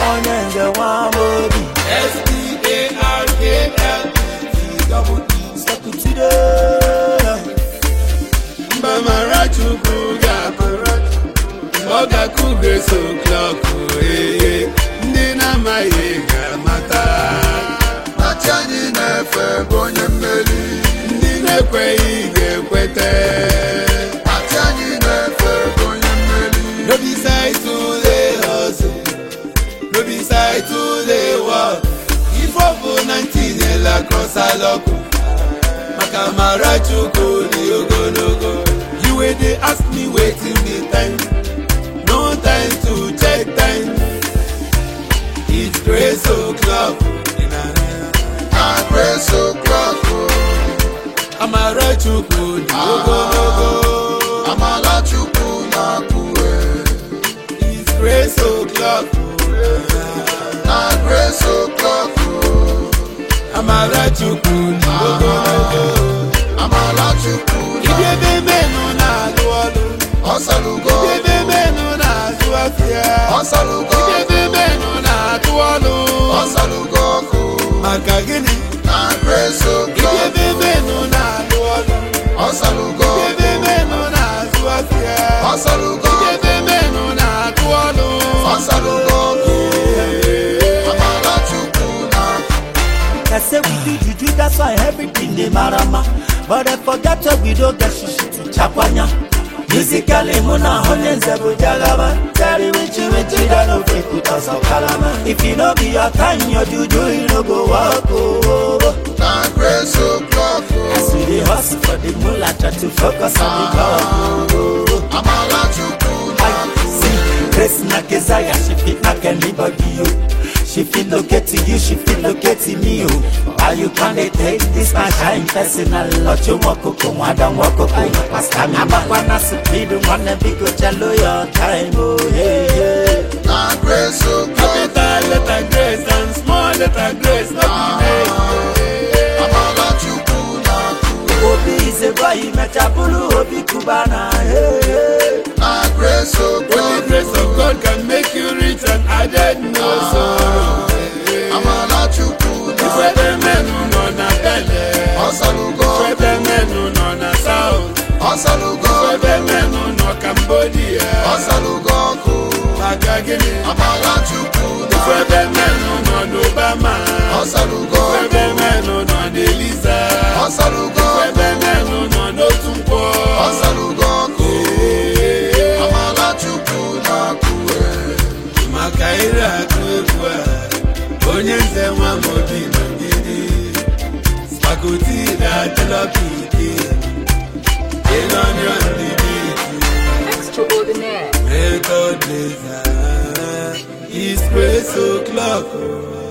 onye nze nwa obi sekutide Mbamara Chukwu ga-akụrụ ọ ga-akụghe so klọkụ ee ndị na-amaghị ga-amata Achị anyị na-efe bụ onye mmeri ndị na-ekweghị ga-ekweta Achị anyị na-efe bụ onye mmeri no be side to dey hustle no be side to dey work ife ọ bụ na ntinyela cross alọkụ maka mara Chukwu dị ogologo you wey dey ask me wetin be time no time to check time it's grace o'clock na grace o'clock o. amara Chukwu dị ogologo Amala Chukwu na-akwụwe it's grace o'clock na grace o'clock o. amara Chukwu dị ogologo Amala Chukwu Ibi ebe menụ na-alụ ọlụ ọsalugo Ibi ebe menụ na-azụ afịa ọsalugo Ibi ebe menụ na-atụ ọlụ ọsalugo ọkụ Maka gịnị? na grace Ibi o'clock ebe menụ na-alụ ọlụ ọsalugo Ibi ebe menụ na-azụ afịa ọsalugo Ibi ebe menụ na-atụ ọlụ ọsalugo ọkụ Amala Chukwu na-akwụwe They say we do juju, that's why everything dey marama. But I forget that we don't get shishi to chakwanya. Musically, muna honye nzebu jagaba. Tell you which which that no fit put us on kalama. If you know be your time, your juju, you no go walk oh. na grace o'clock o. As we dey hustle for the moolah, try to focus on the goal. oh. Amala Chukwu I na-akwụwe see Grace na Keziah, she fit knock anybody you. She fit locate to you, she fit locate to me you. Why you can't dey take this my shine personal? Ocho mokoko, mwada mwokoko, pasta mi abakwa na speed, mwana bigo chalo your time, oh hey hey. na grace o'clock Capital letter grace and small letter grace No be name Amala Chukwu na-akwụwe Obi is a boy, mechabulu, Obi kubana, hey hey. na grace Only o'clock grace of God can make you rich and added no sorrow Amala Chukwu Ife na ebe menụ nọ na bele ọsalugo Ife ebe menụ nọ na south ọsalugo ebe menụ nọ Cambodia ọsalugo ọkụ maka gịnị Amala Chukwu na Ife ebe menụ nọ n'Obama ọsalugo Ife ebe menụ nọ n'Eliza ọsalugo Ife ebe menụ nọ n'otu nkwọ ọsalugo ọkụ Amala Chukwu na-akwụwe maka ire akụ egwu a onye nze nwa m obi nọgide spakoti na-adịlọ ka ike ịnọnyọ ndidi Extraordinaire. record laser is praise o'clock